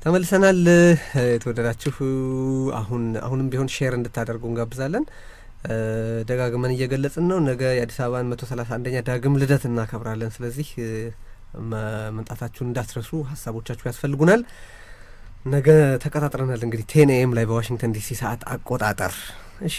ተመልሰናል። የተወደዳችሁ አሁን አሁንም ቢሆን ሼር እንድታደርጉ እንጋብዛለን። ደጋግመን እየገለጽን ነው። ነገ የአዲስ አበባን መቶ ሰላሳ አንደኛ ዳግም ልደት እናከብራለን። ስለዚህ መምጣታችሁን እንዳትረሱ፣ ሀሳቦቻችሁ ያስፈልጉናል። ነገ ተቀጣጥረናል። እንግዲህ ቴን ኤም ላይ በዋሽንግተን ዲሲ ሰዓት አቆጣጠር። እሺ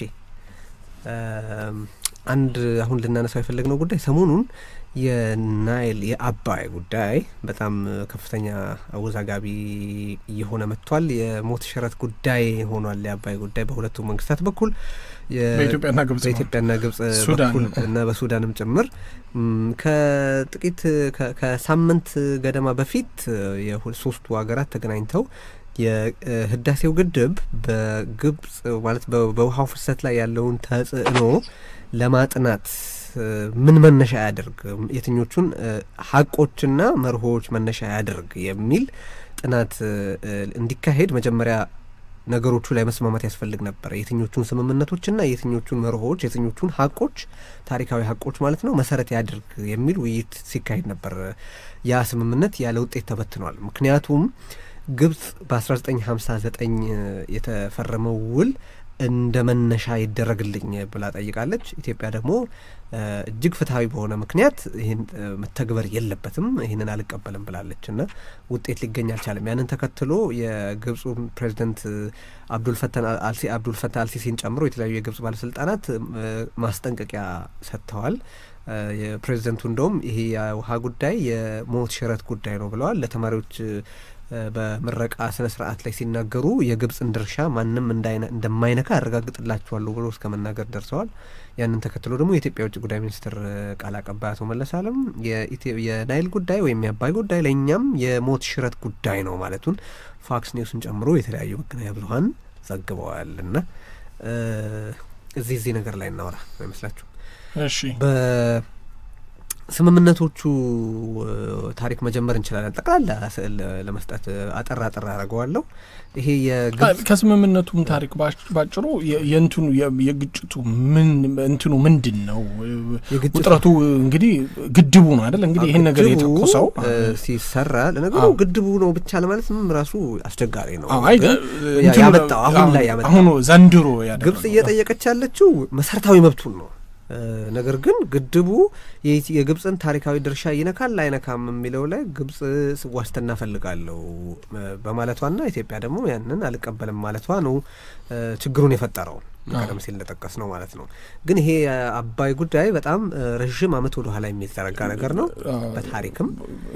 አንድ አሁን ልናነሳው የፈለግነው ጉዳይ ሰሞኑን የናይል የአባይ ጉዳይ በጣም ከፍተኛ አወዛጋቢ እየሆነ መጥቷል። የሞት ሽረት ጉዳይ ሆኗል። የአባይ ጉዳይ በሁለቱ መንግስታት በኩል በኢትዮጵያና ግብጽ በኢትዮጵያና ግብጽ በኩል እና በሱዳንም ጭምር ከጥቂት ከሳምንት ገደማ በፊት የሶስቱ ሀገራት ተገናኝተው የህዳሴው ግድብ በግብጽ ማለት በውሃው ፍሰት ላይ ያለውን ተጽዕኖ ለማጥናት ምን መነሻ ያደርግ የትኞቹን ሀቆችና መርሆዎች መነሻ ያደርግ የሚል ጥናት እንዲካሄድ መጀመሪያ ነገሮቹ ላይ መስማማት ያስፈልግ ነበር። የትኞቹን ስምምነቶችና የትኞቹን መርሆዎች የትኞቹን ሀቆች ታሪካዊ ሀቆች ማለት ነው መሰረት ያድርግ የሚል ውይይት ሲካሄድ ነበር። ያ ስምምነት ያለ ውጤት ተበትኗል። ምክንያቱም ግብጽ በ1959 የተፈረመው ውል እንደ መነሻ ይደረግልኝ ብላ ጠይቃለች። ኢትዮጵያ ደግሞ እጅግ ፍትሐዊ በሆነ ምክንያት ይህን መተግበር የለበትም ይህንን አልቀበልም ብላለች እና ውጤት ሊገኝ አልቻለም። ያንን ተከትሎ የግብፁ ፕሬዚደንት አብዱልፈታህ አልሲ አብዱልፈታህ አልሲሲን ጨምሮ የተለያዩ የግብጽ ባለስልጣናት ማስጠንቀቂያ ሰጥተዋል። የፕሬዚደንቱ እንደውም ይሄ የውሃ ጉዳይ የሞት ሽረት ጉዳይ ነው ብለዋል። ለተማሪዎች በምረቃ ስነ ስርዓት ላይ ሲናገሩ የግብጽን ድርሻ ማንም እንደማይነካ ያረጋግጥላችኋለሁ ብሎ እስከ መናገር ደርሰዋል። ያንን ተከትሎ ደግሞ የኢትዮጵያ ውጭ ጉዳይ ሚኒስትር ቃል አቀባይ አቶ መለስ አለም የናይል ጉዳይ ወይም የአባይ ጉዳይ ለእኛም የሞት ሽረት ጉዳይ ነው ማለቱን ፋክስ ኒውስን ጨምሮ የተለያዩ መገናኛ ብዙኃን ዘግበዋል። እና እዚህ እዚህ ነገር ላይ እናወራ አይመስላችሁ? እሺ ስምምነቶቹ ታሪክ መጀመር እንችላለን። ጠቅላላ ስዕል ለመስጠት አጠር አጠር አደርገዋለሁ። ይሄ ከስምምነቱም ታሪክ ባጭሩ የእንትኑ የግጭቱ ምን እንትኑ ምንድን ነው? ውጥረቱ እንግዲህ ግድቡ ነው አይደል? እንግዲህ ይህን ነገር የተኮሰው ሲሰራ ለነገሩ ግድቡ ነው ብቻ ለማለት ምንም ራሱ አስቸጋሪ ነው። ያመጣው አሁን ላይ ያመጣው አሁኑ ዘንድሮ ግብጽ እየጠየቀች ያለችው መሰረታዊ መብቱን ነው። ነገር ግን ግድቡ የግብፅን ታሪካዊ ድርሻ ይነካል አይነካም የሚለው ላይ ግብጽ ዋስትና ፈልጋለሁ በማለቷና ኢትዮጵያ ደግሞ ያንን አልቀበልም ማለቷ ነው ችግሩን የፈጠረው። ቀደም ሲል እንደጠቀስ ነው ማለት ነው። ግን ይሄ የአባይ ጉዳይ በጣም ረዥም ዓመት ወደ ኋላ የሚዘረጋ ነገር ነው። በታሪክም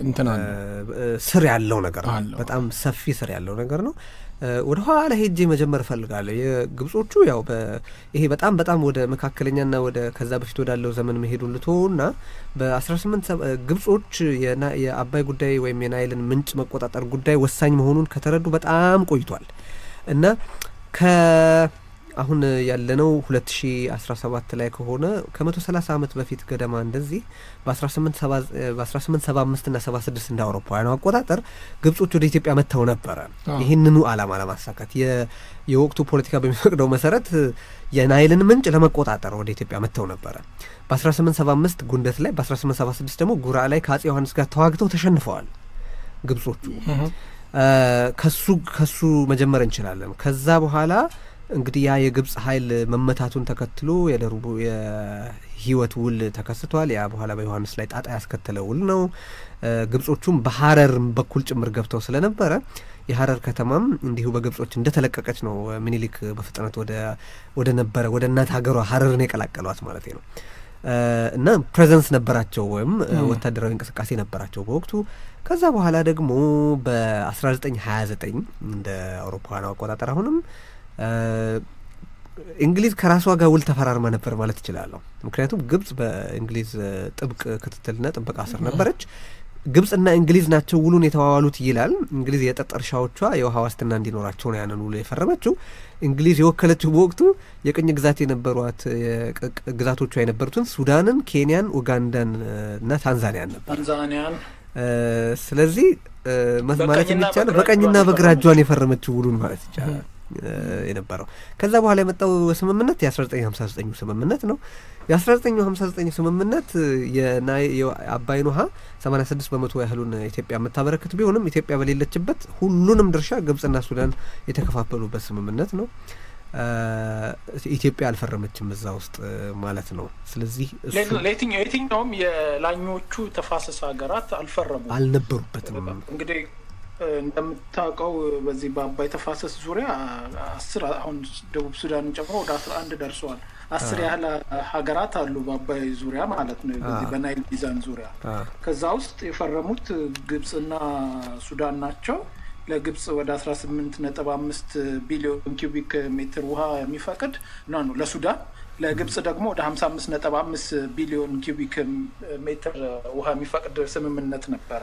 ስር ያለው ነገር ነው። በጣም ሰፊ ስር ያለው ነገር ነው። ወደ ኋላ ሄጄ መጀመር እፈልጋለሁ። የግብጾቹ ያው ይሄ በጣም በጣም ወደ መካከለኛና ወደ ከዛ በፊት ወዳለው ዘመን መሄዱን ልቶና በአስራ ስምንት ግብጾች የአባይ ጉዳይ ወይም የናይልን ምንጭ መቆጣጠር ጉዳይ ወሳኝ መሆኑን ከተረዱ በጣም ቆይቷል እና ከ አሁን ያለነው ሁለት ሺ አስራ ሰባት ላይ ከሆነ ከመቶ ሰላሳ ዓመት በፊት ገደማ እንደዚህ በአስራ ስምንት ሰባ አምስት ና ሰባ ስድስት እንደ አውሮፓውያኑ አቆጣጠር ግብጾች ወደ ኢትዮጵያ መጥተው ነበረ ይህንኑ ዓላማ ለማሳካት የወቅቱ ፖለቲካ በሚፈቅደው መሰረት የናይልን ምንጭ ለመቆጣጠር ወደ ኢትዮጵያ መጥተው ነበረ። በአስራ ስምንት ሰባ አምስት ጉንደት ላይ በአስራ ስምንት ሰባ ስድስት ደግሞ ጉራ ላይ ከአጼ ዮሐንስ ጋር ተዋግተው ተሸንፈዋል ግብጾቹ። ከሱ ከሱ መጀመር እንችላለን። ከዛ በኋላ እንግዲህ ያ የግብጽ ኃይል መመታቱን ተከትሎ የደሩቡ የህይወት ውል ተከስቷል። ያ በኋላ በዮሐንስ ላይ ጣጣ ያስከተለ ውል ነው። ግብጾቹም በሀረር በኩል ጭምር ገብተው ስለነበረ የሀረር ከተማም እንዲሁ በግብጾች እንደተለቀቀች ነው ሚኒሊክ በፍጥነት ወደ ነበረ ወደ እናት ሀገሯ ሀረርን የቀላቀሏት ማለት ነው። እና ፕሬዘንስ ነበራቸው ወይም ወታደራዊ እንቅስቃሴ ነበራቸው በወቅቱ። ከዛ በኋላ ደግሞ በ1929 እንደ አውሮፓውያኑ አቆጣጠር አሁንም እንግሊዝ ከራሷ ጋር ውል ተፈራርማ ነበር ማለት እችላለሁ። ምክንያቱም ግብጽ በእንግሊዝ ጥብቅ ክትትልና ጥበቃ ስር ነበረች። ግብጽና እንግሊዝ ናቸው ውሉን የተዋዋሉት ይላል። እንግሊዝ የጠጥ እርሻዎቿ የውሃ ዋስትና እንዲኖራቸው ነው ያንን ውሉ የፈረመችው። እንግሊዝ የወከለችው በወቅቱ የቅኝ ግዛት የነበሯት ግዛቶቿ የነበሩትን ሱዳንን፣ ኬንያን፣ ኡጋንዳን እና ታንዛኒያን ነበር። ስለዚህ ማለት የሚቻለው በቀኝና በግራ እጇን የፈረመችው ውሉን ማለት ይቻላል። የነበረው። ከዛ በኋላ የመጣው ስምምነት የ1959 ስምምነት ነው። የ1959 ስምምነት የአባይን ውሃ 86 በመቶ ያህሉን ኢትዮጵያ የምታበረክት ቢሆንም ኢትዮጵያ በሌለችበት ሁሉንም ድርሻ ግብጽና ሱዳን የተከፋፈሉበት ስምምነት ነው። ኢትዮጵያ አልፈረመችም እዛ ውስጥ ማለት ነው። ስለዚህ የትኛውም የላኞቹ ተፋሰስ ሀገራት አልፈረሙም፣ አልነበሩበትም። እንግዲህ እንደምታውቀው በዚህ በአባይ ተፋሰስ ዙሪያ አስር አሁን ደቡብ ሱዳንን ጨምሮ ወደ አስራ አንድ ደርሰዋል። አስር ያህል ሀገራት አሉ በአባይ ዙሪያ ማለት ነው፣ በዚህ በናይል ሚዛን ዙሪያ። ከዛ ውስጥ የፈረሙት ግብጽና ሱዳን ናቸው። ለግብጽ ወደ አስራ ስምንት ነጥብ አምስት ቢሊዮን ኪዩቢክ ሜትር ውሃ የሚፈቅድ ና ነው ለሱዳን ለግብጽ ደግሞ ወደ ሀምሳ አምስት ነጥብ አምስት ቢሊዮን ኪዩቢክ ሜትር ውሃ የሚፈቅድ ስምምነት ነበረ።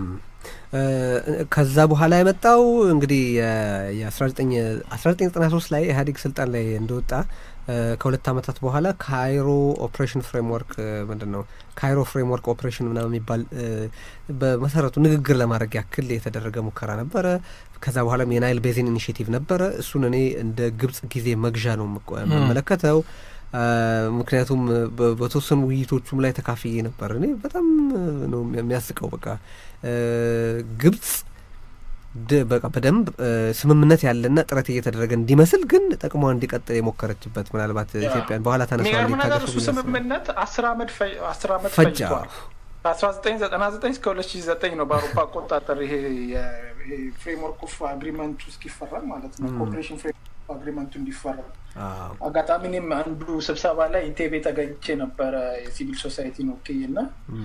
ከዛ በኋላ የመጣው እንግዲህ የአስራ ዘጠኝ አስራ ዘጠኝ ዘጠና ሶስት ላይ ኢህአዴግ ስልጣን ላይ እንደወጣ ከሁለት ዓመታት በኋላ ካይሮ ኦፕሬሽን ፍሬምወርክ ምንድን ነው ካይሮ ፍሬምወርክ ኦፕሬሽን ምናምን የሚባል በመሰረቱ ንግግር ለማድረግ ያክል የተደረገ ሙከራ ነበረ። ከዛ በኋላም የናይል ቤዚን ኢኒሽቲቭ ነበረ። እሱን እኔ እንደ ግብጽ ጊዜ መግዣ ነው የምመለከተው። ምክንያቱም በተወሰኑ ውይይቶቹም ላይ ተካፍዬ ነበር። እኔ በጣም ነው የሚያስቀው። በቃ ግብጽ በቃ በደንብ ስምምነት ያለና ጥረት እየተደረገ እንዲመስል ግን ጥቅሟ እንዲቀጥል የሞከረችበት ምናልባት ኢትዮጵያን በኋላ ተነስዋል ነገር እሱ ስምምነት አስር አመት አስር አመት ፈጅቷል። ከአስራ ዘጠኝ ዘጠና ዘጠኝ እስከ ሁለት ሺ ዘጠኝ ነው በአውሮፓ አቆጣጠር ይሄ ፍሬምወርክ ኦፍ አግሪመንቱ እስኪፈረም ማለት ነው ኮኦፕሬሽን ፍሬምወርክ አግሪመንቱ እንዲፈረም አጋጣሚ እኔም አንዱ ስብሰባ ላይ ኢንቴቤ ተገኝቼ ነበረ የሲቪል ሶሳይቲን ወክዬ እና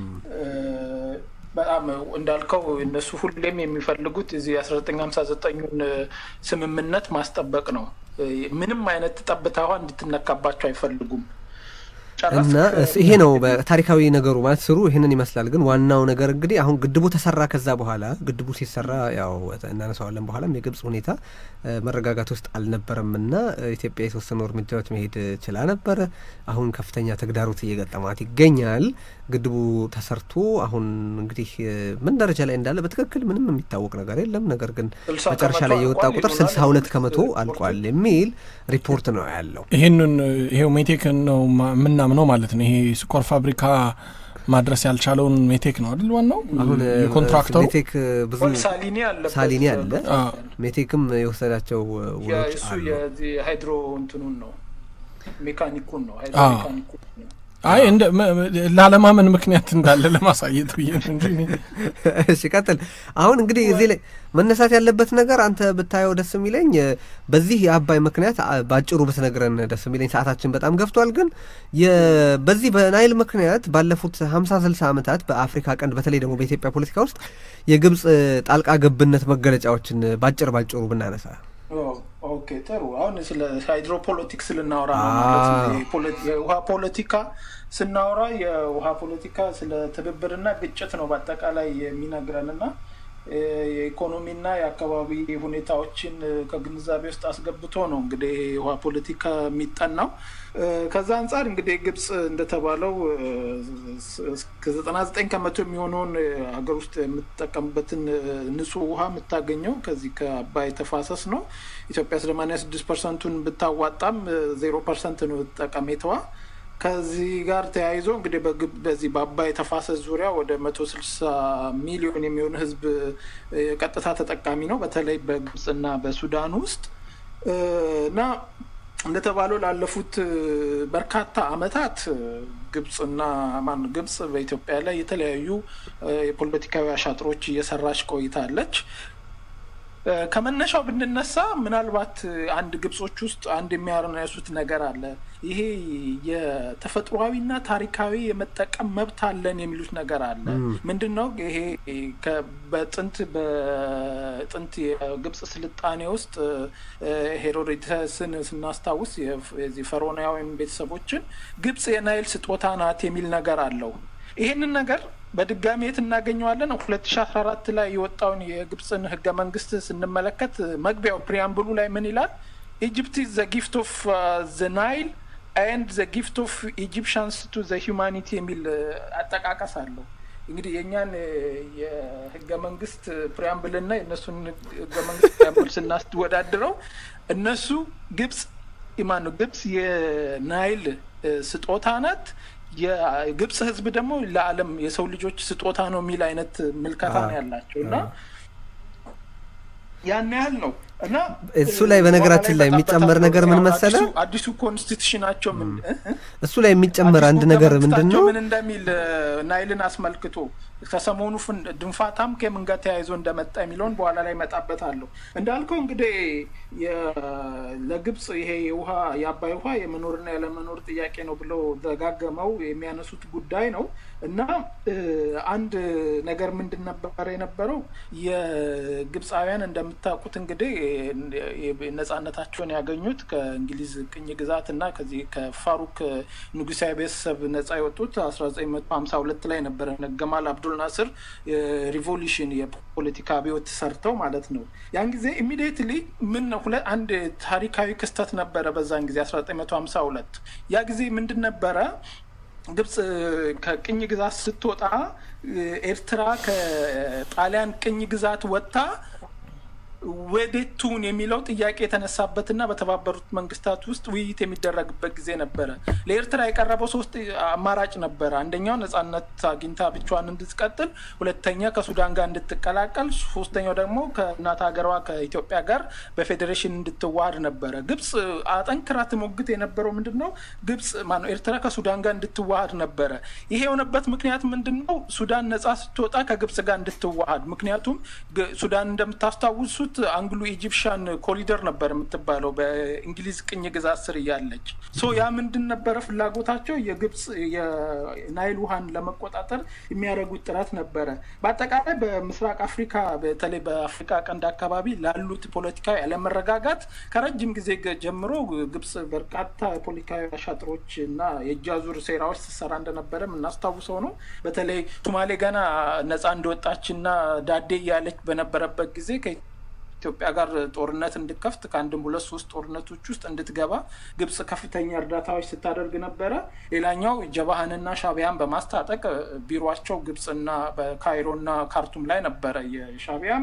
በጣም እንዳልከው እነሱ ሁሌም የሚፈልጉት እዚህ የአስራ ዘጠኝ ሀምሳ ዘጠኙን ስምምነት ማስጠበቅ ነው። ምንም አይነት ጠብታ ውሃ እንድትነካባቸው አይፈልጉም። እና ይሄ ነው ታሪካዊ ነገሩ ማለት ስሩ ይህንን ይመስላል። ግን ዋናው ነገር እንግዲህ አሁን ግድቡ ተሰራ። ከዛ በኋላ ግድቡ ሲሰራ ያው እናነሳዋለን በኋላም የግብጽ ሁኔታ መረጋጋት ውስጥ አልነበረም እና ኢትዮጵያ የተወሰኑ እርምጃዎች መሄድ ችላ ነበረ። አሁን ከፍተኛ ተግዳሮት እየገጠማት ይገኛል። ግድቡ ተሰርቶ አሁን እንግዲህ ምን ደረጃ ላይ እንዳለ በትክክል ምንም የሚታወቅ ነገር የለም። ነገር ግን መጨረሻ ላይ የወጣ ቁጥር ስልሳ ሁለት ከመቶ አልቋል የሚል ሪፖርት ነው ያለው። ይህንን ይሄው ሜቴክን ነው ምናምነው ማለት ነው። ይሄ ስኳር ፋብሪካ ማድረስ ያልቻለውን ሜቴክ ነው አይደል? ዋናው አሁን የኮንትራክተሩ ሜቴክ ብዙ ሳሊኒ አለ። ሜቴክም የወሰዳቸው ውሎች አሉ። የሃይድሮ እንትኑን ነው ሜካኒኩን ነው ሃይድሮ ሜካኒኩን ነው አይ እንደ ላለማመን ምክንያት እንዳለ ለማሳየት ብዬ ነው እንጂ። እሺ ቀጥል። አሁን እንግዲህ እዚህ ላይ መነሳት ያለበት ነገር አንተ ብታየው ደስ የሚለኝ በዚህ የአባይ ምክንያት በአጭሩ ብትነግረን ደስ የሚለኝ፣ ሰዓታችን በጣም ገፍቷል። ግን በዚህ በናይል ምክንያት ባለፉት ሀምሳ ስልሳ ዓመታት በአፍሪካ ቀንድ በተለይ ደግሞ በኢትዮጵያ ፖለቲካ ውስጥ የግብጽ ጣልቃ ገብነት መገለጫዎችን ባጭር ባጭሩ ብናነሳ ኦኬ ጥሩ። አሁን ስለ ሃይድሮፖለቲክስ ልናወራ ነው ማለት ነው። የውሃ ፖለቲካ ስናወራ የውሃ ፖለቲካ ስለ ትብብርና ግጭት ነው በአጠቃላይ የሚነግረን እና የኢኮኖሚና የአካባቢ ሁኔታዎችን ከግንዛቤ ውስጥ አስገብቶ ነው እንግዲህ የውሃ ፖለቲካ የሚጠናው። ከዛ አንጻር እንግዲህ ግብጽ እንደተባለው ከዘጠና ዘጠኝ ከመቶ የሚሆነውን ሀገር ውስጥ የምትጠቀምበትን ንጹህ ውሃ የምታገኘው ከዚህ ከአባይ ተፋሰስ ነው። ኢትዮጵያ ሰማንያ ስድስት ፐርሰንቱን ብታዋጣም ዜሮ ፐርሰንት ነው ጠቀሜታዋ። ከዚህ ጋር ተያይዞ እንግዲህ በዚህ በአባይ ተፋሰስ ዙሪያ ወደ መቶ ስልሳ ሚሊዮን የሚሆን ሕዝብ ቀጥታ ተጠቃሚ ነው በተለይ በግብጽና በሱዳን ውስጥ እና እንደተባለው ላለፉት በርካታ ዓመታት ግብጽና ማን ግብጽ በኢትዮጵያ ላይ የተለያዩ የፖለቲካዊ አሻጥሮች እየሰራች ቆይታለች። ከመነሻው ብንነሳ ምናልባት አንድ ግብጾች ውስጥ አንድ የሚያነሱት ነገር አለ። ይሄ የተፈጥሯዊና ታሪካዊ የመጠቀም መብት አለን የሚሉት ነገር አለ። ምንድን ነው ይሄ? በጥንት በጥንት የግብጽ ስልጣኔ ውስጥ ሄሮዶተስን ስናስታውስ የዚህ ፈርዖናውያን ቤተሰቦችን ግብጽ የናይል ስጦታ ናት የሚል ነገር አለው። ይሄንን ነገር በድጋሚ የት እናገኘዋለን? ሁለት ሺ አስራ አራት ላይ የወጣውን የግብፅን ህገ መንግስት ስንመለከት መግቢያው ፕሪያምብሉ ላይ ምን ይላል? ኢጅፕት ኢዝ ዘ ጊፍት ኦፍ ዘ ናይል ኤንድ ዘ ጊፍት ኦፍ ኢጂፕሽንስ ቱ ዘ ሂውማኒቲ የሚል አጠቃቀስ አለው። እንግዲህ የእኛን የህገ መንግስት ፕሪያምብልና የእነሱን ህገ መንግስት ፕሪያምብል ስናወዳድረው እነሱ ግብጽ ማን ነው ግብጽ የናይል ስጦታ ናት። የግብጽ ህዝብ ደግሞ ለዓለም የሰው ልጆች ስጦታ ነው የሚል አይነት ምልከታ ነው ያላቸው እና ያን ያህል ነው እና እሱ ላይ በነገራችን ላይ የሚጨመር ነገር ምን መሰለ፣ አዲሱ ኮንስቲቱሽናቸው ምን እሱ ላይ የሚጨመር አንድ ነገር ምንድን ነው ምን እንደሚል ናይልን አስመልክቶ ከሰሞኑ ድንፋታም ከምን ጋር ተያይዞ እንደመጣ የሚለውን በኋላ ላይ እመጣበታለሁ። እንዳልከው እንግዲህ ለግብጽ ይሄ የውሃ የአባይ ውሃ የመኖርና ያለመኖር ጥያቄ ነው ብለው ደጋገመው የሚያነሱት ጉዳይ ነው እና አንድ ነገር ምንድን ነበረ የነበረው የግብፃውያን እንደምታውቁት እንግዲህ ነጻነታቸውን ያገኙት ከእንግሊዝ ቅኝ ግዛት እና ከዚህ ከፋሩክ ንጉሳዊ ቤተሰብ ነጻ የወጡት አስራ ዘጠኝ መቶ ሀምሳ ሁለት ላይ ነበረ ገማል አብዱል ናስር ሪቮሉሽን የፖለቲካ አብዮት ሰርተው ማለት ነው። ያን ጊዜ ኢሚዲየትሊ ምን አንድ ታሪካዊ ክስተት ነበረ በዛን ጊዜ አስራ ዘጠኝ መቶ ሀምሳ ሁለት ያ ጊዜ ምንድን ነበረ ግብጽ ከቅኝ ግዛት ስትወጣ ኤርትራ ከጣሊያን ቅኝ ግዛት ወጥታ ወዴት ትሁን የሚለው ጥያቄ የተነሳበትና በተባበሩት መንግስታት ውስጥ ውይይት የሚደረግበት ጊዜ ነበረ። ለኤርትራ የቀረበው ሶስት አማራጭ ነበረ። አንደኛው ነጻነት አግኝታ ብቻዋን እንድትቀጥል፣ ሁለተኛ ከሱዳን ጋር እንድትቀላቀል፣ ሶስተኛው ደግሞ ከእናት ሀገሯ ከኢትዮጵያ ጋር በፌዴሬሽን እንድትዋሃድ ነበረ። ግብጽ አጠንክራ ትሞግት የነበረው ምንድን ነው? ግብጽ ማነው ኤርትራ ከሱዳን ጋር እንድትዋሃድ ነበረ። ይሄ የሆነበት ምክንያት ምንድን ነው? ሱዳን ነጻ ስትወጣ ከግብጽ ጋር እንድትዋሃድ ምክንያቱም ሱዳን እንደምታስታውሱት አንግሎ ኢጂፕሻን ኮሪደር ነበር የምትባለው በእንግሊዝ ቅኝ ግዛት ስር እያለች ሶ ያ ምንድን ነበረ ፍላጎታቸው የግብጽ የናይል ውሃን ለመቆጣጠር የሚያደርጉት ጥረት ነበረ። በአጠቃላይ በምስራቅ አፍሪካ በተለይ በአፍሪካ ቀንድ አካባቢ ላሉት ፖለቲካዊ አለመረጋጋት ከረጅም ጊዜ ጀምሮ ግብጽ በርካታ ፖለቲካዊ አሻጥሮች እና የእጃዙር ሴራዎች ስትሰራ እንደነበረ የምናስታውሰው ነው። በተለይ ሶማሌ ገና ነጻ እንደወጣች እና ዳዴ እያለች በነበረበት ጊዜ ኢትዮጵያ ጋር ጦርነት እንድከፍት ከአንድም ሁለት ሶስት ጦርነቶች ውስጥ እንድትገባ ግብጽ ከፍተኛ እርዳታዎች ስታደርግ ነበረ። ሌላኛው ጀባህንና ሻቢያን በማስታጠቅ ቢሮቸው ግብጽና በካይሮና ካርቱም ላይ ነበረ። የሻቢያም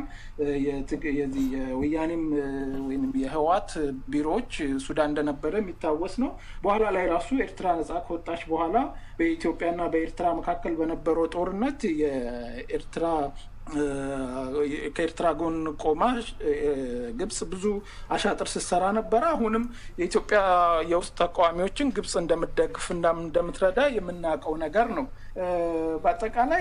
የወያኔም ወይም የህዋት ቢሮዎች ሱዳን እንደነበረ የሚታወስ ነው። በኋላ ላይ ራሱ ኤርትራ ነጻ ከወጣች በኋላ በኢትዮጵያና በኤርትራ መካከል በነበረው ጦርነት የኤርትራ ከኤርትራ ጎን ቆማ ግብጽ ብዙ አሻጥር ስትሰራ ነበረ። አሁንም የኢትዮጵያ የውስጥ ተቃዋሚዎችን ግብጽ እንደምትደግፍና እንደምትረዳ የምናውቀው ነገር ነው። በአጠቃላይ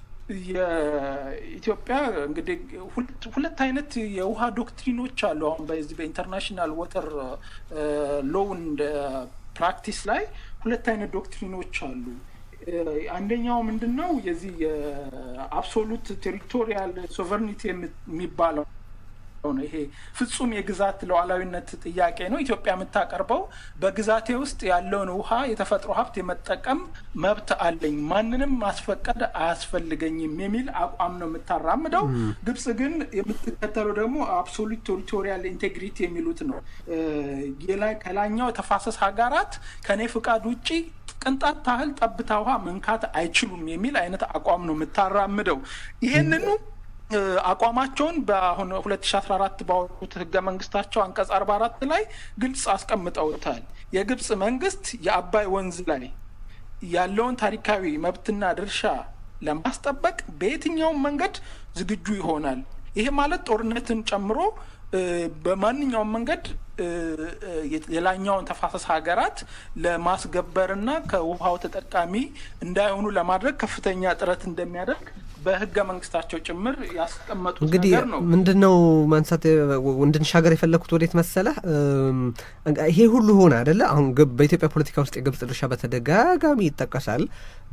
የኢትዮጵያ እንግዲህ ሁለት አይነት የውሃ ዶክትሪኖች አሉ። አሁን በዚህ በኢንተርናሽናል ወተር ሎውን ፕራክቲስ ላይ ሁለት አይነት ዶክትሪኖች አሉ። አንደኛው ምንድን ነው? የዚህ የአብሶሉት ቴሪቶሪያል ሶቨርኒቲ የሚባለው ነው። ይሄ ፍጹም የግዛት ሉዓላዊነት ጥያቄ ነው። ኢትዮጵያ የምታቀርበው በግዛቴ ውስጥ ያለውን ውሃ የተፈጥሮ ሀብት የመጠቀም መብት አለኝ፣ ማንንም ማስፈቀድ አያስፈልገኝም የሚል አቋም ነው የምታራምደው። ግብጽ ግን የምትከተለው ደግሞ አብሶሉት ቴሪቶሪያል ኢንቴግሪቲ የሚሉት ነው። ከላይኛው የተፋሰስ ሀገራት ከኔ ፍቃድ ውጪ ቅንጣት ታህል ጠብታ ውሃ መንካት አይችሉም የሚል አይነት አቋም ነው የምታራምደው። ይሄንኑ አቋማቸውን በአሁን ሁለት ሺ አስራ አራት ባወጡት ህገ መንግስታቸው አንቀጽ አርባ አራት ላይ ግልጽ አስቀምጠውታል። የግብጽ መንግስት የአባይ ወንዝ ላይ ያለውን ታሪካዊ መብትና ድርሻ ለማስጠበቅ በየትኛውም መንገድ ዝግጁ ይሆናል። ይሄ ማለት ጦርነትን ጨምሮ በማንኛውም መንገድ የላኛውን ተፋሰስ ሀገራት ለማስገበርና ከውሃው ተጠቃሚ እንዳይሆኑ ለማድረግ ከፍተኛ ጥረት እንደሚያደርግ በህገ መንግስታቸው ጭምር ያስቀመጡት እንግዲህ ነገር ነው። ምንድን ነው ማንሳት እንድንሻገር የፈለግኩት ወዴት መሰለ? ይሄ ሁሉ ሆነ አደለ? አሁን በኢትዮጵያ ፖለቲካ ውስጥ የግብጽ ድርሻ በተደጋጋሚ ይጠቀሳል።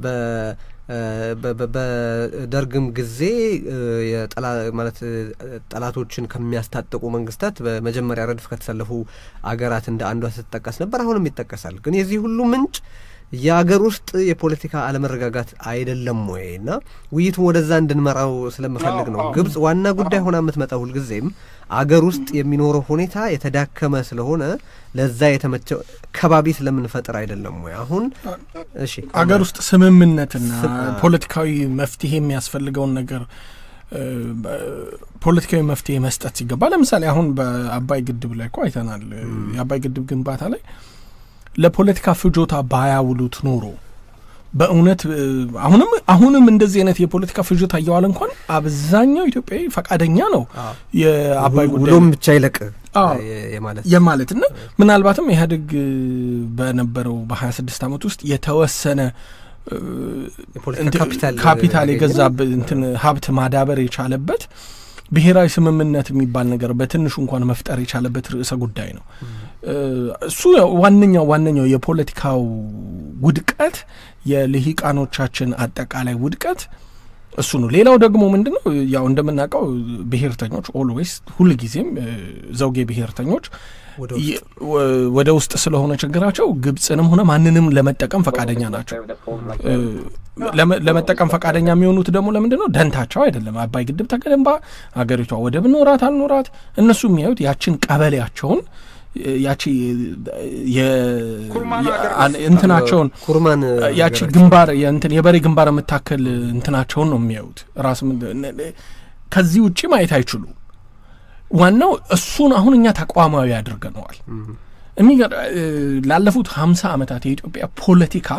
በደርግም ጊዜ ማለት ጠላቶችን ከሚያስታጥቁ መንግስታት በመጀመሪያ ረድፍ ከተሰለፉ አገራት እንደ አንዷ ስትጠቀስ ነበር። አሁንም ይጠቀሳል። ግን የዚህ ሁሉ ምንጭ የአገር ውስጥ የፖለቲካ አለመረጋጋት አይደለም ወይ? እና ውይይቱን ወደዛ እንድንመራው ስለምፈልግ ነው። ግብጽ ዋና ጉዳይ ሆና የምትመጣው ሁልጊዜም አገር ውስጥ የሚኖረው ሁኔታ የተዳከመ ስለሆነ ለዛ የተመቸ ከባቢ ስለምንፈጥር አይደለም ወይ? አሁን እሺ፣ አገር ውስጥ ስምምነትና ፖለቲካዊ መፍትሄ የሚያስፈልገውን ነገር ፖለቲካዊ መፍትሄ መስጠት ሲገባ፣ ለምሳሌ አሁን በአባይ ግድብ ላይ እኮ አይተናል። የአባይ ግድብ ግንባታ ላይ ለፖለቲካ ፍጆታ ባያውሉት ኖሮ በእውነት አሁንም አሁንም እንደዚህ አይነት የፖለቲካ ፍጆታ እየዋለ እንኳን አብዛኛው ኢትዮጵያዊ ፈቃደኛ ነው የአባይ ጉዳይ ውሎም ብቻ ይለቅ የማለት የማለት እና ምናልባትም ኢህአዴግ በነበረው በሀያ ስድስት ዓመት ውስጥ የተወሰነ ካፒታል የገዛ እንትን ሀብት ማዳበር የቻለበት ብሔራዊ ስምምነት የሚባል ነገር በትንሹ እንኳን መፍጠር የቻለበት ርዕሰ ጉዳይ ነው። እሱ ዋነኛው ዋነኛው የፖለቲካው ውድቀት የልሂቃኖቻችን አጠቃላይ ውድቀት እሱ ነው። ሌላው ደግሞ ምንድን ነው ያው እንደምናውቀው ብሔርተኞች ኦልዌይስ ሁልጊዜም ዘውጌ ብሔርተኞች ወደ ውስጥ ስለሆነ ችግራቸው ግብፅንም ሆነ ማንንም ለመጠቀም ፈቃደኛ ናቸው። ለመጠቀም ፈቃደኛ የሚሆኑት ደግሞ ለምንድን ነው? ደንታቸው አይደለም። አባይ ግድብ ተገንባ ሀገሪቷ ወደብ ኖራት አልኖራት እነሱ የሚያዩት ያችን ቀበሌያቸውን ያቺ እንትናቸውን ኩርማን ያቺ ግንባር እንትን የበሬ ግንባር የምታከል እንትናቸውን ነው የሚያዩት። ራሱ ከዚህ ውጭ ማየት አይችሉ። ዋናው እሱን አሁን እኛ ተቋማዊ አድርገነዋል። ላለፉት ሀምሳ ዓመታት የኢትዮጵያ ፖለቲካ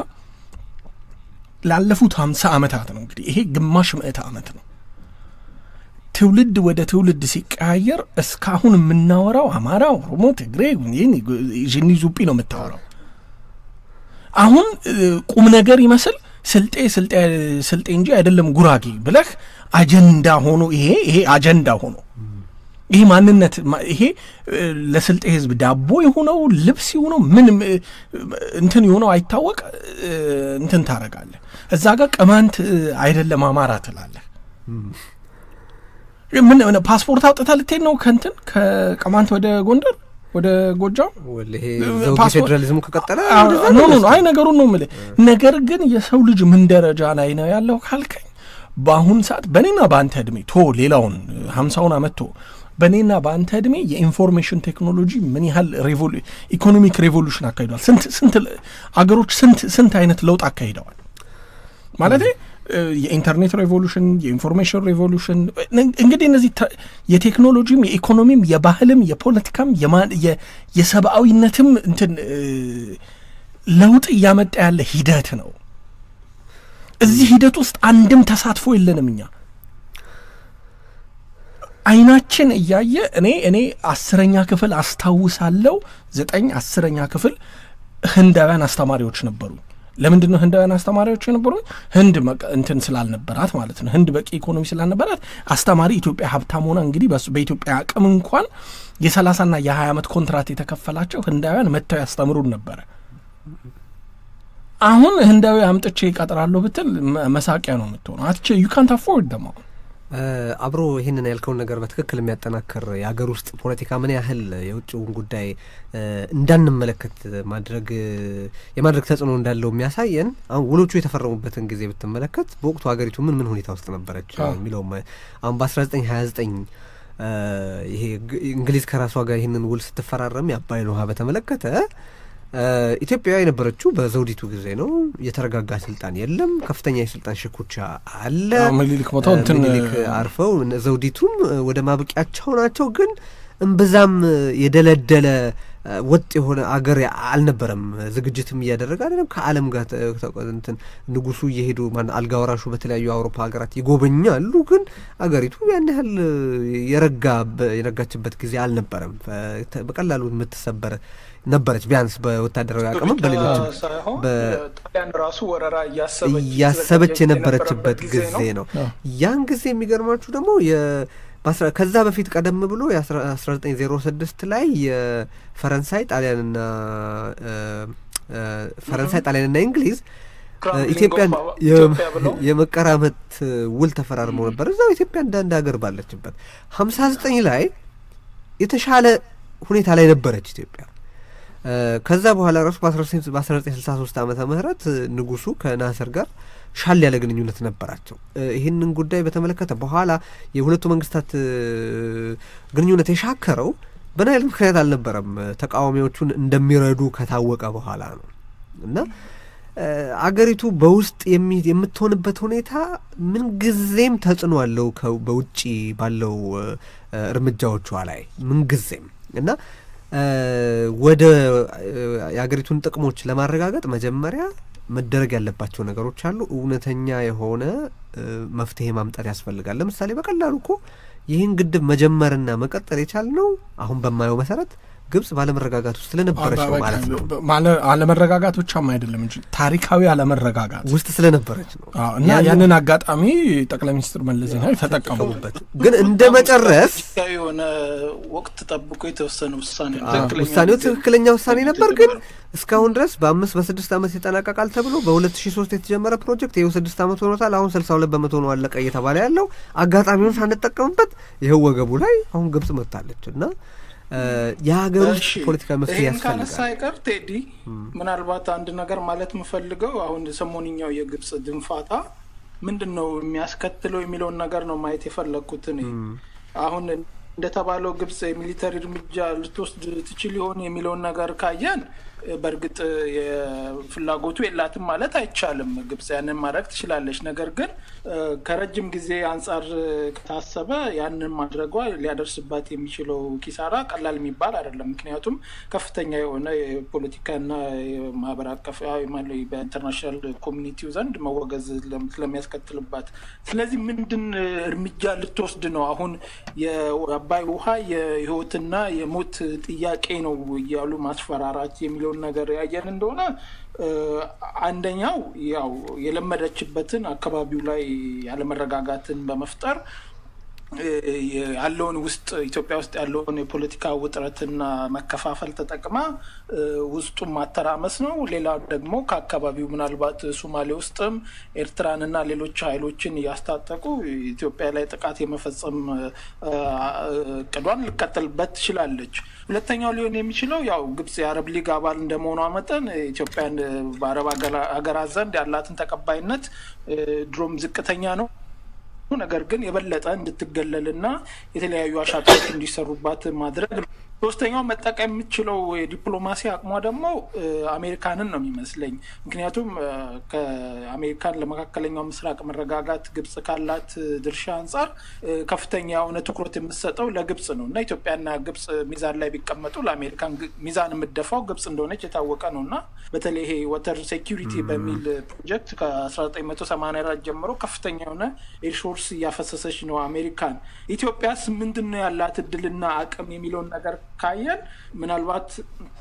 ላለፉት ሀምሳ ዓመታት ነው እንግዲህ ይሄ ግማሽ ምዕተ ዓመት ነው ትውልድ ወደ ትውልድ ሲቀያየር እስካሁን የምናወራው አማራ፣ ኦሮሞ፣ ትግሬ ዥኒ ዙጲ ነው የምታወራው። አሁን ቁም ነገር ይመስል ስልጤ ስልጤ እንጂ አይደለም ጉራጌ ብለህ አጀንዳ ሆኖ ይሄ ይሄ አጀንዳ ሆኖ ይሄ ማንነት ይሄ ለስልጤ ሕዝብ ዳቦ የሆነው ልብስ የሆነው ምን እንትን የሆነው አይታወቅ እንትን ታረጋለህ። እዛ ጋር ቅማንት አይደለም አማራ ትላለህ። ምን ፓስፖርት አውጥተህ ልትሄድ ነው ከንትን ከቅማንት ወደ ጎንደር ወደ ጎጃም ፌዴራሊዝሙ ከቀጠለ ኖ ኖ አይ ነገሩን ነው የምልህ። ነገር ግን የሰው ልጅ ምን ደረጃ ላይ ነው ያለው ካልከኝ በአሁን ሰዓት በእኔና በአንተ እድሜ ቶ ሌላውን ሀምሳውን አመት ቶ በእኔና በአንተ እድሜ የኢንፎርሜሽን ቴክኖሎጂ ምን ያህል ኢኮኖሚክ ሬቮሉሽን አካሂደዋል? ስንት ስንት አገሮች ስንት ስንት አይነት ለውጥ አካሂደዋል ማለት የኢንተርኔት ሬቮሉሽን፣ የኢንፎርሜሽን ሬቮሉሽን እንግዲህ እነዚህ የቴክኖሎጂም የኢኮኖሚም የባህልም የፖለቲካም የሰብአዊነትም እንትን ለውጥ እያመጣ ያለ ሂደት ነው። እዚህ ሂደት ውስጥ አንድም ተሳትፎ የለንም እኛ አይናችን እያየ እኔ እኔ አስረኛ ክፍል አስታውሳለሁ ዘጠኝ አስረኛ ክፍል ህንዳውያን አስተማሪዎች ነበሩ። ለምንድን ነው ህንዳውያን አስተማሪዎች የነበሩኝ? ህንድ እንትን ስላልነበራት ማለት ነው። ህንድ በቂ ኢኮኖሚ ስላልነበራት አስተማሪ ኢትዮጵያ ሀብታም ሆና እንግዲህ በኢትዮጵያ አቅም እንኳን የሰላሳና የሀያ ዓመት ኮንትራት የተከፈላቸው ህንዳውያን መጥተው ያስተምሩን ነበረ። አሁን ህንዳዊ አምጥቼ ይቀጥራለሁ ብትል መሳቂያ ነው የምትሆነው። አትቼ ዩ ካንት አፎርድ ደሞ አብሮ ይህንን ያልከውን ነገር በትክክል የሚያጠናክር የሀገር ውስጥ ፖለቲካ ምን ያህል የውጭውን ጉዳይ እንዳንመለከት ማድረግ የማድረግ ተጽዕኖ እንዳለው የሚያሳየን አሁን ውሎቹ የተፈረሙበትን ጊዜ ብትመለከት በወቅቱ ሀገሪቱ ምን ምን ሁኔታ ውስጥ ነበረች የሚለው አሁን በአስራ ዘጠኝ ሀያ ዘጠኝ ይሄ እንግሊዝ ከራሷ ጋር ይህንን ውል ስትፈራረም የአባይን ውሃ በተመለከተ ኢትዮጵያ የነበረችው በዘውዲቱ ጊዜ ነው። የተረጋጋ ስልጣን የለም። ከፍተኛ የስልጣን ሽኩቻ አለ። ምኒልክ ቦታው እንትን ምኒልክ አርፈው ዘውዲቱም ወደ ማብቂያቸው ናቸው። ግን እምብዛም የደለደለ ወጥ የሆነ አገር አልነበረም። ዝግጅትም እያደረገ አይደለም። ከዓለም ጋር እንትን ንጉሱ እየሄዱ ማን አልጋ ወራሹ በተለያዩ አውሮፓ ሀገራት ይጎበኛሉ። ግን አገሪቱ ያን ያህል የረጋ የረጋችበት ጊዜ አልነበረም። በቀላሉ የምትሰበር ነበረች። ቢያንስ በወታደራዊ አቅምም በሌሎችም ጣሊያን ራሱ ወረራ እያሰበች የነበረችበት ጊዜ ነው። ያን ጊዜ የሚገርማችሁ ደግሞ ከዛ በፊት ቀደም ብሎ የ1906 ላይ የፈረንሳይ ጣሊያንና ፈረንሳይ ጣሊያንና እንግሊዝ ኢትዮጵያን የመቀራመት ውል ተፈራርመው ነበር። እዛው ኢትዮጵያ እንዳንድ ሀገር ባለችበት ሀምሳ ዘጠኝ ላይ የተሻለ ሁኔታ ላይ ነበረች ኢትዮጵያ። ከዛ በኋላ ራሱ በ1963 ዓመተ ምህረት ንጉሱ ከናስር ጋር ሻል ያለ ግንኙነት ነበራቸው። ይህንን ጉዳይ በተመለከተ በኋላ የሁለቱ መንግስታት ግንኙነት የሻከረው በናይል ምክንያት አልነበረም። ተቃዋሚዎቹን እንደሚረዱ ከታወቀ በኋላ ነው እና አገሪቱ በውስጥ የምትሆንበት ሁኔታ ምንጊዜም ተጽዕኖ አለው በውጭ ባለው እርምጃዎቿ ላይ ምንጊዜም እና ወደ የአገሪቱን ጥቅሞች ለማረጋገጥ መጀመሪያ መደረግ ያለባቸው ነገሮች አሉ። እውነተኛ የሆነ መፍትሄ ማምጣት ያስፈልጋል። ለምሳሌ በቀላሉ እኮ ይህን ግድብ መጀመርና መቀጠል የቻልነው አሁን በማየው መሰረት ግብጽ ባለመረጋጋት ውስጥ ስለነበረች ነው ማለት ነው። አለመረጋጋት ብቻም አይደለም እንጂ ታሪካዊ አለመረጋጋት ውስጥ ስለነበረች ነው እና ያንን አጋጣሚ ጠቅላይ ሚኒስትር መለስ ዜናዊ ተጠቀሙበት። ግን እንደ መጨረስ የሆነ ወቅት ጠብቆ የተወሰነ ውሳኔ ውሳኔው ትክክለኛ ውሳኔ ነበር። ግን እስካሁን ድረስ በአምስት በስድስት ዓመት ይጠናቀቃል ተብሎ በሁለት ሺ ሶስት የተጀመረ ፕሮጀክት ይኸው ስድስት ዓመት ሆኖታል። አሁን ስልሳ ሁለት በመቶ ነው አለቀ እየተባለ ያለው አጋጣሚውን ሳንጠቀምበት ይኸው ወገቡ ላይ አሁን ግብጽ መጥታለች እና የሀገር ውስጥ ፖለቲካ መፍትሄ ያስፈልጋል። ካነሳ አይቀር ቴዲ፣ ምናልባት አንድ ነገር ማለት የምፈልገው አሁን ሰሞንኛው የግብጽ ድንፋታ ምንድን ነው የሚያስከትለው የሚለውን ነገር ነው ማየት የፈለግኩት እኔ አሁን እንደተባለው ግብጽ የሚሊተሪ እርምጃ ልትወስድ ትችል ይሆን የሚለውን ነገር ካየን በእርግጥ ፍላጎቱ የላትም ማለት አይቻልም። ግብጽ ያንን ማድረግ ትችላለች። ነገር ግን ከረጅም ጊዜ አንጻር ከታሰበ ያንን ማድረጓ ሊያደርስባት የሚችለው ኪሳራ ቀላል የሚባል አይደለም። ምክንያቱም ከፍተኛ የሆነ የፖለቲካና የማህበር አቀፍ በኢንተርናሽናል ኮሚኒቲው ዘንድ መወገዝ ስለሚያስከትልባት፣ ስለዚህ ምንድን እርምጃ ልትወስድ ነው? አሁን የአባይ ውሃ የህይወትና የሞት ጥያቄ ነው እያሉ ማስፈራራት የሚለው ነገር ያየን እንደሆነ አንደኛው ያው የለመደችበትን አካባቢው ላይ ያለመረጋጋትን በመፍጠር ያለውን ውስጥ ኢትዮጵያ ውስጥ ያለውን የፖለቲካ ውጥረትና መከፋፈል ተጠቅማ ውስጡን ማተራመስ ነው። ሌላ ደግሞ ከአካባቢው ምናልባት ሶማሌ ውስጥም ኤርትራንና ሌሎች ኃይሎችን እያስታጠቁ ኢትዮጵያ ላይ ጥቃት የመፈጸም እቅዷን ልቀጥልበት ትችላለች። ሁለተኛው ሊሆን የሚችለው ያው ግብጽ የአረብ ሊግ አባል እንደመሆኗ መጠን ኢትዮጵያን በአረብ ሀገራት ዘንድ ያላትን ተቀባይነት ድሮም ዝቅተኛ ነው። ነገር ግን የበለጠ እንድትገለልና የተለያዩ አሻጥሮች እንዲሰሩባት ማድረግ ነው። ሶስተኛው መጠቀም የምትችለው የዲፕሎማሲ አቅሟ ደግሞ አሜሪካንን ነው የሚመስለኝ። ምክንያቱም ከአሜሪካን ለመካከለኛው ምስራቅ መረጋጋት ግብጽ ካላት ድርሻ አንጻር ከፍተኛ የሆነ ትኩረት የምትሰጠው ለግብጽ ነው እና ኢትዮጵያና ግብጽ ሚዛን ላይ ቢቀመጡ ለአሜሪካን ሚዛን የምትደፋው ግብጽ እንደሆነች የታወቀ ነው እና በተለይ ይሄ ወተር ሴኪሪቲ በሚል ፕሮጀክት ከ1984 ጀምሮ ከፍተኛ የሆነ ኤርሾርስ እያፈሰሰች ነው አሜሪካን። ኢትዮጵያስ ምንድን ነው ያላት እድልና አቅም የሚለውን ነገር ካየን ምናልባት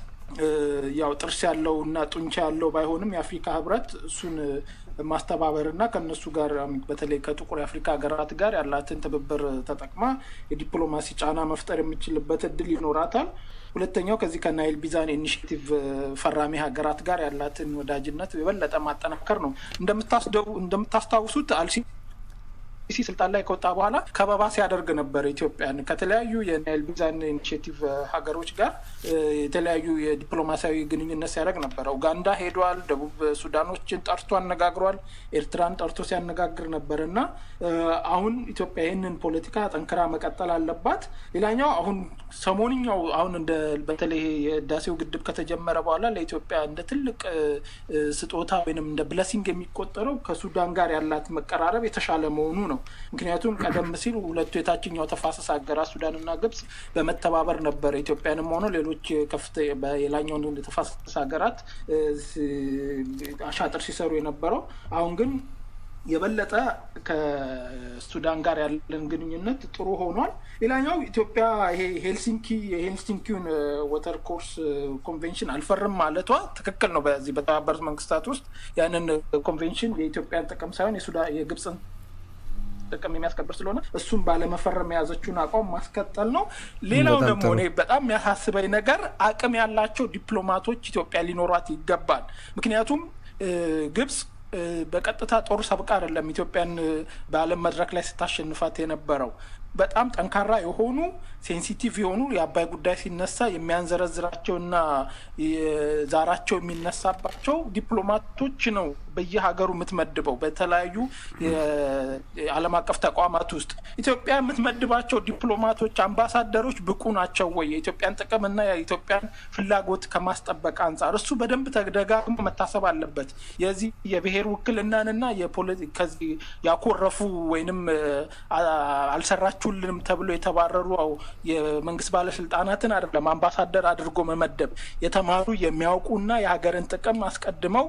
ያው ጥርስ ያለው እና ጡንቻ ያለው ባይሆንም የአፍሪካ ህብረት እሱን ማስተባበርና ከእነሱ ጋር በተለይ ከጥቁር የአፍሪካ ሀገራት ጋር ያላትን ትብብር ተጠቅማ የዲፕሎማሲ ጫና መፍጠር የምችልበት እድል ይኖራታል። ሁለተኛው ከዚህ ከናይል ቢዛን ኢኒሽቲቭ ፈራሚ ሀገራት ጋር ያላትን ወዳጅነት የበለጠ ማጠናከር ነው። እንደምታስታውሱት አልሲ ሲሲ ስልጣን ላይ ከወጣ በኋላ ከበባ ሲያደርግ ነበር ኢትዮጵያን ከተለያዩ የናይል ቢዛን ኢኒሽቲቭ ሀገሮች ጋር የተለያዩ የዲፕሎማሲያዊ ግንኙነት ሲያደርግ ነበረ። ኡጋንዳ ሄዷል። ደቡብ ሱዳኖችን ጠርቶ አነጋግሯል። ኤርትራን ጠርቶ ሲያነጋግር ነበር እና አሁን ኢትዮጵያ ይህንን ፖለቲካ ጠንክራ መቀጠል አለባት። ሌላኛው አሁን ሰሞንኛው አሁን እንደ በተለይ የህዳሴው ግድብ ከተጀመረ በኋላ ለኢትዮጵያ እንደ ትልቅ ስጦታ ወይም እንደ ብለሲንግ የሚቆጠረው ከሱዳን ጋር ያላት መቀራረብ የተሻለ መሆኑ ነው። ምክንያቱም ቀደም ሲል ሁለቱ የታችኛው ተፋሰስ ሀገራት ሱዳንና ግብጽ በመተባበር ነበር ኢትዮጵያንም ሆነ ሌሎች ከፍተ የላኛውን ተፋሰስ ሀገራት አሻጥር ሲሰሩ የነበረው። አሁን ግን የበለጠ ከሱዳን ጋር ያለን ግንኙነት ጥሩ ሆኗል። ሌላኛው ኢትዮጵያ ይሄ ሄልሲንኪ የሄልሲንኪውን ወተር ኮርስ ኮንቬንሽን አልፈርም ማለቷ ትክክል ነው። በዚህ በተባበሩት መንግስታት ውስጥ ያንን ኮንቬንሽን የኢትዮጵያን ጥቅም ሳይሆን የግብፅን ጥቅም የሚያስከብር ስለሆነ እሱም ባለመፈረም የያዘችውን አቋም ማስቀጠል ነው። ሌላው ደግሞ እኔ በጣም የሚያሳስበኝ ነገር አቅም ያላቸው ዲፕሎማቶች ኢትዮጵያ ሊኖሯት ይገባል። ምክንያቱም ግብጽ በቀጥታ ጦር ሰብቃ አይደለም ኢትዮጵያን በዓለም መድረክ ላይ ስታሸንፋት የነበረው በጣም ጠንካራ የሆኑ ሴንሲቲቭ የሆኑ የአባይ ጉዳይ ሲነሳ የሚያንዘረዝራቸውና ዛራቸው የሚነሳባቸው ዲፕሎማቶች ነው በየሀገሩ የምትመድበው በተለያዩ የዓለም አቀፍ ተቋማት ውስጥ ኢትዮጵያ የምትመድባቸው ዲፕሎማቶች፣ አምባሳደሮች ብቁ ናቸው ወይ? የኢትዮጵያን ጥቅምና የኢትዮጵያን ፍላጎት ከማስጠበቅ አንጻር እሱ በደንብ ተደጋግሞ መታሰብ አለበት። የዚህ የብሔር ውክልናንና ከዚህ ያኮረፉ ወይንም አልሰራችሁልንም ተብሎ የተባረሩ የመንግስት ባለስልጣናትን አይደለም አምባሳደር አድርጎ መመደብ የተማሩ የሚያውቁና የሀገርን ጥቅም አስቀድመው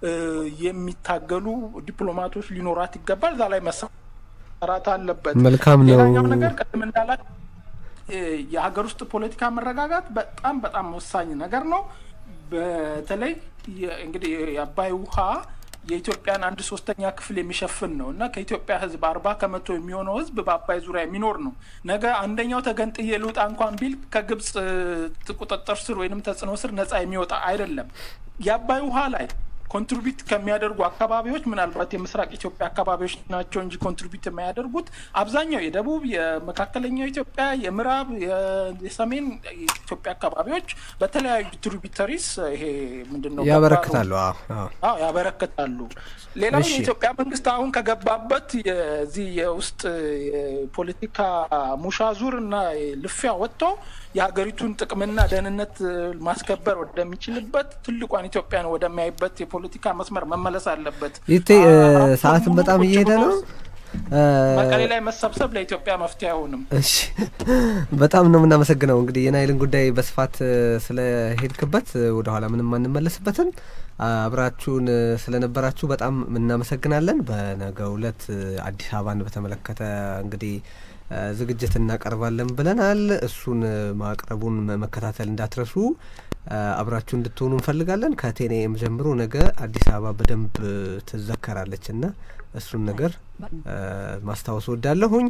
የሚታገሉ ዲፕሎማቶች ሊኖራት ይገባል። እዛ ላይ መሰራት አለበት። መልካም ነው። ሌላኛው ነገር ቅድም እንዳላት የሀገር ውስጥ ፖለቲካ መረጋጋት በጣም በጣም ወሳኝ ነገር ነው። በተለይ እንግዲህ የአባይ ውሃ የኢትዮጵያን አንድ ሶስተኛ ክፍል የሚሸፍን ነው እና ከኢትዮጵያ ሕዝብ አርባ ከመቶ የሚሆነው ሕዝብ በአባይ ዙሪያ የሚኖር ነው። ነገ አንደኛው ተገንጥዬ ልውጣ እንኳን ቢል ከግብጽ ቁጥጥር ስር ወይንም ተጽዕኖ ስር ነጻ የሚወጣ አይደለም። የአባይ ውሃ ላይ ኮንትሪቢዩት ከሚያደርጉ አካባቢዎች ምናልባት የምስራቅ ኢትዮጵያ አካባቢዎች ናቸው እንጂ ኮንትሪቢዩት የማያደርጉት አብዛኛው የደቡብ፣ የመካከለኛው ኢትዮጵያ፣ የምዕራብ፣ የሰሜን ኢትዮጵያ አካባቢዎች በተለያዩ ትሪቢተሪስ ይሄ ምንድን ነው ያበረክታሉ። አዎ ያበረክታሉ። ሌላው የኢትዮጵያ መንግስት አሁን ከገባበት የዚህ የውስጥ የፖለቲካ ሙሻዙር እና ልፊያ ወጥቶ የሀገሪቱን ጥቅምና ደህንነት ማስከበር ወደሚችልበት ትልቋን ኢትዮጵያን ወደሚያይበት የፖለቲካ መስመር መመለስ አለበት። ይቴ ሰዓትን በጣም እየሄደ ነው። መቀሌ ላይ መሰብሰብ ለኢትዮጵያ መፍትሄ አይሆንም። እሺ፣ በጣም ነው የምናመሰግነው። እንግዲህ የናይልን ጉዳይ በስፋት ስለሄድክበት ወደኋላ ምንም አንመለስበትም። አብራችሁን ስለነበራችሁ በጣም እናመሰግናለን። በነገው ዕለት አዲስ አበባን በተመለከተ እንግዲህ ዝግጅት እናቀርባለን ብለናል። እሱን ማቅረቡን መከታተል እንዳትረሱ። አብራችሁ እንድትሆኑ እንፈልጋለን። ከቴኔም ጀምሮ ነገ አዲስ አበባ በደንብ ትዘከራለች እና እሱን ነገር ማስታወስ ወዳለሁኝ።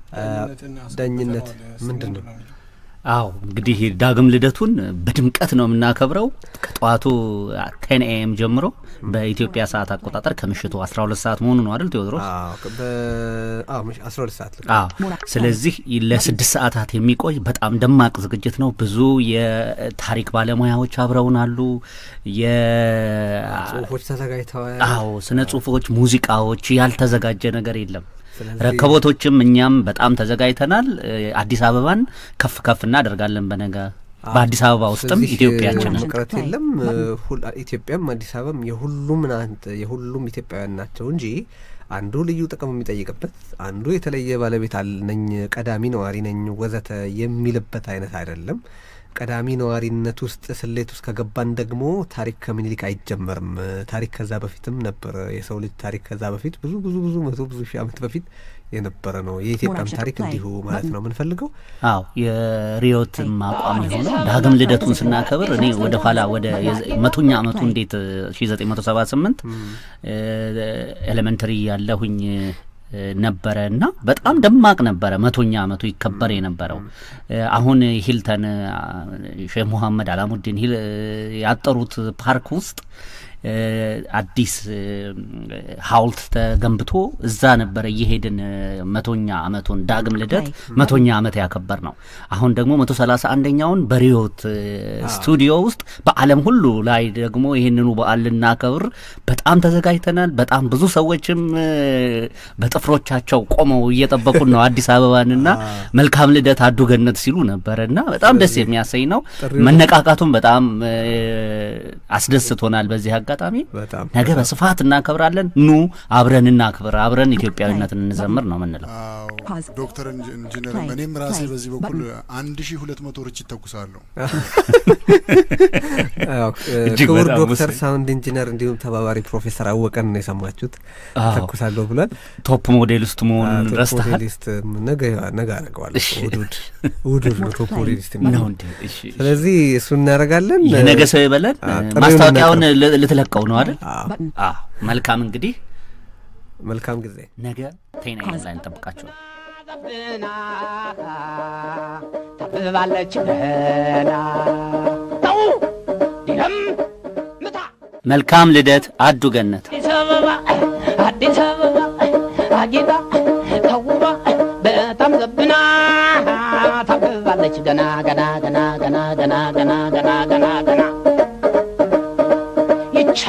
ዳኝነት ምንድን ነው? አዎ እንግዲህ ዳግም ልደቱን በድምቀት ነው የምናከብረው ከጠዋቱ ቴን ኤኤም ጀምሮ በኢትዮጵያ ሰዓት አቆጣጠር ከምሽቱ አስራ ሁለት ሰዓት መሆኑ ነው አይደል ቴዎድሮስ? አስራ ሁለት ሰዓት አዎ። ስለዚህ ለስድስት ሰዓታት የሚቆይ በጣም ደማቅ ዝግጅት ነው። ብዙ የታሪክ ባለሙያዎች አብረውን አሉ። ጽሁፎች ተዘጋጅተዋል። አዎ፣ ስነ ጽሁፎች፣ ሙዚቃዎች፣ ያልተዘጋጀ ነገር የለም። ረከቦቶችም እኛም በጣም ተዘጋጅተናል። አዲስ አበባን ከፍ ከፍ እናደርጋለን። በነገ በአዲስ አበባ ውስጥም ኢትዮጵያችንን መቅረት የለም። ኢትዮጵያም አዲስ አበባም የሁሉም የሁሉም ኢትዮጵያውያን ናቸው እንጂ አንዱ ልዩ ጥቅም የሚጠይቅበት አንዱ የተለየ ባለቤት ነኝ፣ ቀዳሚ ነዋሪ ነኝ ወዘተ የሚልበት አይነት አይደለም። ቀዳሚ ነዋሪነት ውስጥ ስሌት ውስጥ ከገባን ደግሞ ታሪክ ከምኒልክ አይጀመርም። ታሪክ ከዛ በፊትም ነበር። የሰው ልጅ ታሪክ ከዛ በፊት ብዙ ብዙ ብዙ መቶ ብዙ ሺህ ዓመት በፊት የነበረ ነው። የኢትዮጵያም ታሪክ እንዲሁ ማለት ነው የምንፈልገው። አዎ የሪዮትም አቋም የሆነው ዳግም ልደቱን ስናከብር እኔ ወደ ኋላ ወደ መቶኛ ዓመቱ እንዴት ሺ ዘጠኝ መቶ ሰባ ስምንት ኤሌመንተሪ ያለሁኝ ነበረ እና በጣም ደማቅ ነበረ። መቶኛ ዓመቱ ይከበር የነበረው አሁን ሂልተን ሼህ ሙሐመድ አላሙዲን ያጠሩት ፓርክ ውስጥ አዲስ ሐውልት ተገንብቶ እዛ ነበረ እየሄድን መቶኛ ዓመቱን ዳግም ልደት መቶኛ ዓመት ያከበር ነው። አሁን ደግሞ መቶ ሰላሳ አንደኛውን በሪዮት ስቱዲዮ ውስጥ በዓለም ሁሉ ላይ ደግሞ ይህንኑ በዓል ልናከብር በጣም ተዘጋጅተናል። በጣም ብዙ ሰዎችም በጥፍሮቻቸው ቆመው እየጠበቁን ነው አዲስ አበባንና መልካም ልደት አዱ ገነት ሲሉ ነበረ እና በጣም ደስ የሚያሰኝ ነው። መነቃቃቱም በጣም አስደስቶናል በዚህ አጋጣሚ ነገ በስፋት እናከብራለን። ኑ አብረን እናክብር፣ አብረን ኢትዮጵያዊነትን እንዘምር ነው ምንለው። ዶክተር ኢንጂነር እኔም ራሴ በዚህ በኩል አንድ ሺ ሁለት መቶ ርችት ተኩሳለሁ። ክቡር ዶክተር ሳውንድ ኢንጂነር እንዲሁም ተባባሪ ፕሮፌሰር አወቀን ነው የሰማችሁት። ተኩሳለሁ ብሏል። ቶፕ ሞዴሊስት መሆኑን ረስተሃል። ሞዴሊስት ነገ ነገ አደርገዋለሁ። ውድውድ ውድውድ ነው ቶፕ ሞዴሊስት ነው እንዴ? ስለዚህ እሱ እናደርጋለን። የነገ ሰው ይበለን። ማስታወቂያውን ልትለቀው ነው አይደል? መልካም እንግዲህ መልካም ጊዜ። ነገ ቴና ላይ እንጠብቃቸዋል። ታብባለች ገና ተው ዲረም ምታ መልካም ልደት አዱ ገነት አዲስ አበባ አዲስ አበባ አጊጣ ተውባ በጣም ዘብና ገና ገና ገና ገና ገና ገና ገና ገና ገና ይች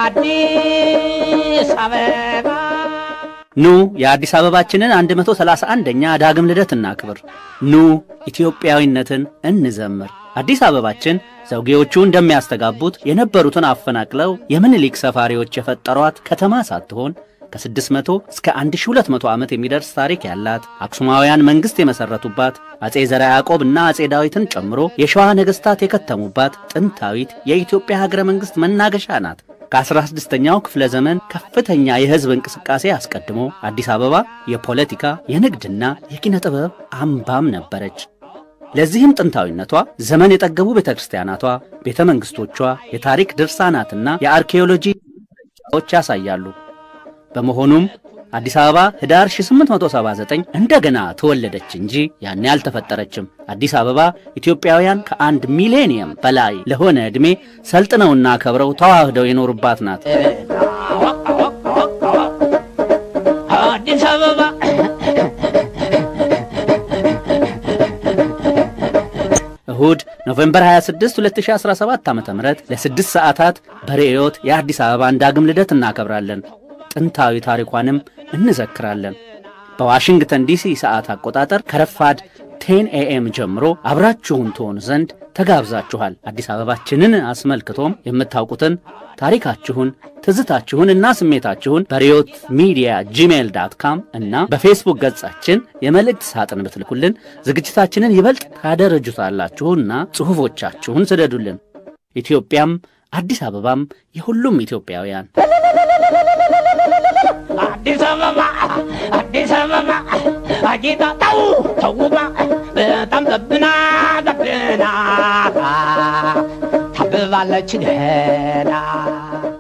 አዲስ አበባ ኑ የአዲስ አበባችንን 131ኛ ዳግም ልደት እናክብር። ኑ ኢትዮጵያዊነትን እንዘምር። አዲስ አበባችን ዘውጌዎቹ እንደሚያስተጋቡት የነበሩትን አፈናቅለው የምኒልክ ሰፋሪዎች የፈጠሯት ከተማ ሳትሆን ከ600 እስከ 1200 ዓመት የሚደርስ ታሪክ ያላት አክሱማውያን መንግሥት የመሠረቱባት አጼ ዘርዓ ያዕቆብና አጼ ዳዊትን ጨምሮ የሸዋ ነገሥታት የከተሙባት ጥንታዊት የኢትዮጵያ ሀገረ መንግሥት መናገሻ ናት። ከ16ኛው ክፍለ ዘመን ከፍተኛ የሕዝብ እንቅስቃሴ አስቀድሞ አዲስ አበባ የፖለቲካ የንግድና የኪነ ጥበብ አምባም ነበረች። ለዚህም ጥንታዊነቷ ዘመን የጠገቡ ቤተ ክርስቲያናቷ፣ ቤተ መንግሥቶቿ፣ የታሪክ ድርሳናትና የአርኪኦሎጂ ዎች ያሳያሉ። በመሆኑም አዲስ አበባ ህዳር 1879 እንደገና ተወለደች እንጂ ያኔ አልተፈጠረችም። አዲስ አበባ ኢትዮጵያውያን ከአንድ ሚሌኒየም በላይ ለሆነ ዕድሜ ሰልጥነውና ከብረው ተዋህደው የኖሩባት ናት። አዲስ አበባ እሁድ ኖቬምበር 26 2017 ዓ ም ለስድስት ሰዓታት በርዕዮት የአዲስ አበባን ዳግም ልደት እናከብራለን። ጥንታዊ ታሪኳንም እንዘክራለን። በዋሽንግተን ዲሲ ሰዓት አቆጣጠር ከረፋድ ቴን ኤኤም ጀምሮ አብራችሁን ትሆኑ ዘንድ ተጋብዛችኋል። አዲስ አበባችንን አስመልክቶም የምታውቁትን ታሪካችሁን፣ ትዝታችሁን እና ስሜታችሁን በሪዮት ሚዲያ ጂሜይል ዳት ካም እና በፌስቡክ ገጻችን የመልእክት ሳጥን ብትልኩልን ዝግጅታችንን ይበልጥ ታደረጁታላችሁና ጽሑፎቻችሁን ስደዱልን። ኢትዮጵያም አዲስ አበባም የሁሉም ኢትዮጵያውያን አዲስ አበባ አዲስ አበባ አጌጣ ተው ተውባ በጣም ዘብና ዘብና ታብባለች ገና